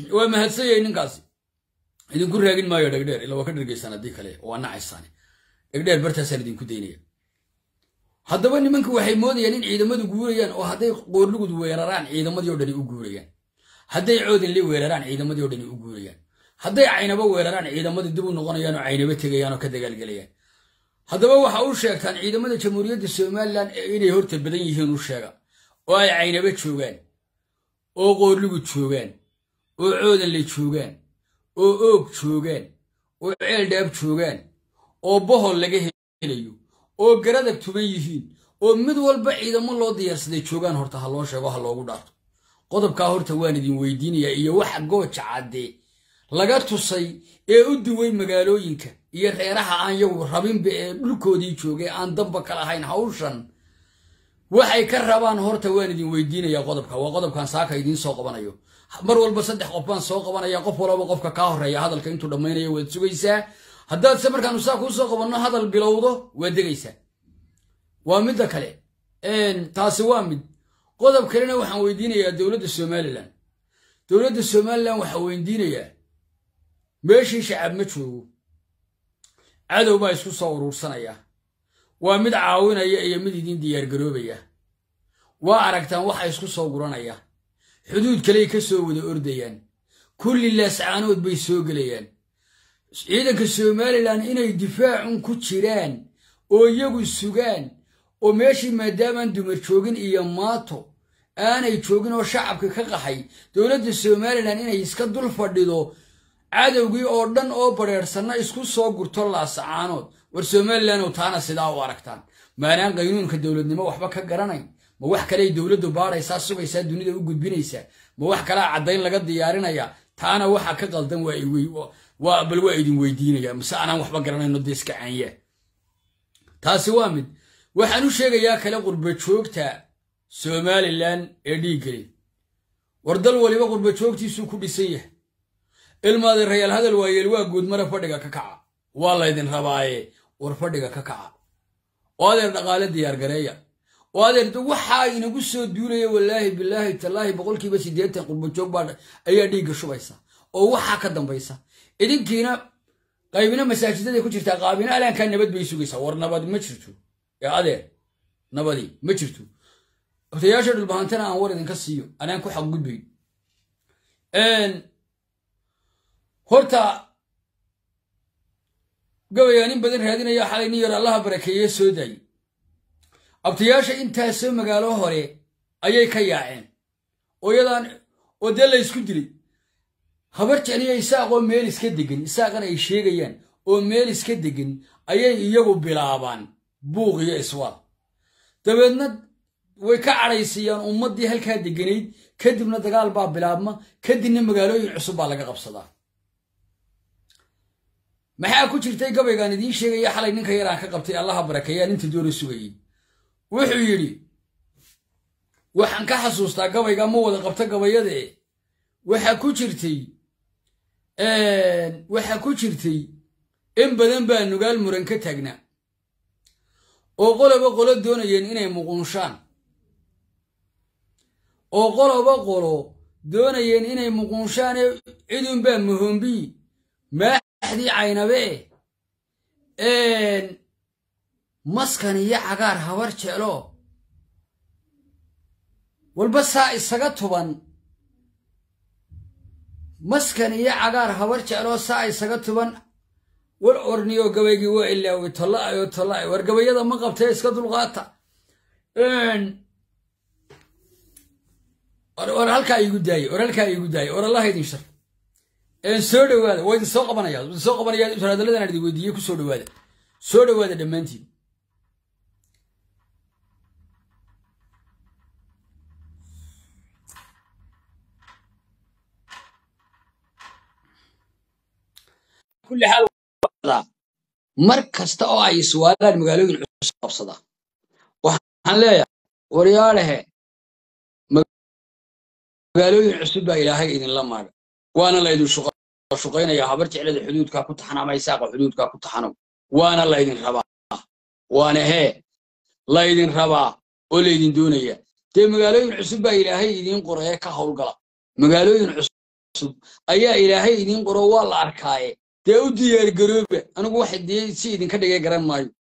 waa mahadsan yahay ninkaasi idinku raagin maayo dhegdheer ila waa ka dhergeysaan haddii kale waa nacaysaane dhegdheer bartaasaan idinku daynaya haddaba nimanku waxay moodayaan in ciidamadu guurayaan oo hadday qoorlugud weeraraan ciidamadii o dhani u guurayaan hadday coodinli weeraraan ciidamadii o dhani u guurayaan hadday caynabo weeraraan ciidamadii dib u noqonayaan oo caynabo tegayaan oo ka dagaalgelayaan haddaba waxa u sheegtaan ciidamada jamhuuriyadda somalilan inay horta badan yihiin u sheega oo ay caynabo joogaan oo qoorlugud joogaan oo coodanle joogaan oo oog joogaan oo ceeldhaab joogaan oo bohol laga helayo oo garadag tuban yihiin oo mid walba ciidamo loo diyaarsaday joogaan horta ha loo sheego ha loogu dhaarto qodobkaa horta waan idin weydiinayaa iyo waxa gooja caddee laga tusay ee u duway magaalooyinka iyo reeraha aan yagu rabinba ee dhulkoodii joogay aan damba ka lahayn hawshan waxay ka rabaan horta waan idin weydiinayaa qodobka waa qodobkan saaka idiin soo qabanayo mar walba saddex qof baan soo qabanaya qof walaba qofka kaa horeeya hadalka intuu dhammaynayo waad sugaysaa haddaadse markaanu saa kuu soo qabanno hadal bilowdo waad degaysaa waa midda kale taasi waa mid qodob kalena waxaan weydiinayaa dowladda somalilan dowladda somalilan waxaa weydiinayaa meeshii shacab ma joogo cadow baa isku soo uruursanaya waa mid caawinaya iyo mid idiin diyaargaroobaya waa aragtaan waxa isku soo guranaya xuduud kaley ka soo wada ordayaan kulli laascaanood bay soo gelayaan ciidanka somalilan inay difaacun ku jiraan oo iyagu sugaan oo meeshii maadaamaan dumar joogin iyo maato aanay joogin oo shacabka ka qaxay dowladda somalilan inay iska dul fadhido cadowgii oo dhan oo badrheersanna isku soo gurto laasacaanood war somalilanoo taana sidaa u aragtaan maanaan qaynuunka dowladnimo waxba ka garanayn ma wax kaley dowladdu baadhaysaa sugaysaa dunida u gudbinaysaa ma wax kalaa caddayn laga diyaarinaya taana waxa ka qaldan bal waa idin weydiinaya mise anaan waxba garanayno dee iska caanya taasi waa mid waxaan u sheegayaa kale qurba joogta somalilan ee dhiiggeli war dal waliba qurba joogtiisuu ku dhisan yahay ilmaade rayaal hadal waayeel waa guudmara fadhiga ka kaca waa laydin rabaaye war fadhiga ka kaca oo adeer dhaqaale diyaargareeya oo adeer waxaa inagu soo duulaya wallaahi bilaahi tallaahi boqolkiiba siddeetan qurbajoog baa ayaa dhiigga shubaysa oo waxaa ka dambaysa idinkiina qaybina masaajidada ku jirtaa qaabina alaankaa nabad bay sugaysaa war nabad ma jirto ee adeer nabadi ma jirto otayaasha dhulbahantana aan war idinka siiyo anaan ku xaqgudbayn horta gabayaa nin badan raadinaya xalay nin yar allaha barakeeye soo daayey abtayaasha intaasoo magaalo hore ayay ka yaaceen oo yadaan oo dee la ysku dilay habar jecliya isaaqoo meel iska degan isaaqan ay sheegayaan oo meel iska degan ayay iyagu bilaabaan buuq iyo iswaal dabeedna way ka cadhaysiiyaan ummaddii halkaa deganayd kadibna dagaal baa bilaabma kadibna magaalooyin cusub baa laga qabsadaa maxaa ku jirtay gabaygaan idiin sheegaya xalay ninka yaraan ka qabtay allaha barakeeyaan inta doona sugayey wuxuu yidhi waxaan ka xasuustaa gabayga ma wada qabta gabayade waxaa ku jirtay waxaa ku jirtay in badan baa nugaal muran ka taagnaa oo qoloba qolo doonayeen inay muquunshaan oo qoloba qolo doonayeen inay muquunshaane cidunbaa muhombii maaxdii caynabe maskan iyo cagaar habar jeclo walba saa isaga tuban maskan iyo cagaar habar jecloo saa isaga tuban war orniyo gabaygii waa ilaaway tolla'ayo tolla'ay war gabayada ma qabtee iska dulqaata war halkaa igu daaye war halkaa igu daaye war allaha idin shar soo dhowaada waa idin soo qabanaya idin soo qabanaya saraadaladaan idin weydiiye ku soo dhowaada soo dhowaada dhammaantiin kulli xaal mar kasta oo ay iswaalaan magaalooyin cusub qabsada waxaan leeyahay waryaalehe magaalooyin cusub baa ilaahay idinla maaga waana laydin shuqaynayaa habar jeclada xuduudkaa ku taxan ama isaaqa xuduudkaa ku taxanow waana laydin rabaa waana hee laydin rabaa oo laydin doonaya dee magaalooyin cusub baa ilaahay idiin qoree ka howlgala magaalooyin cusub cusub ayaa ilaahay idiin qoro waa la arkaaye dee u diyaargarooba anigu waxa dee si idinka dhigay garan maayo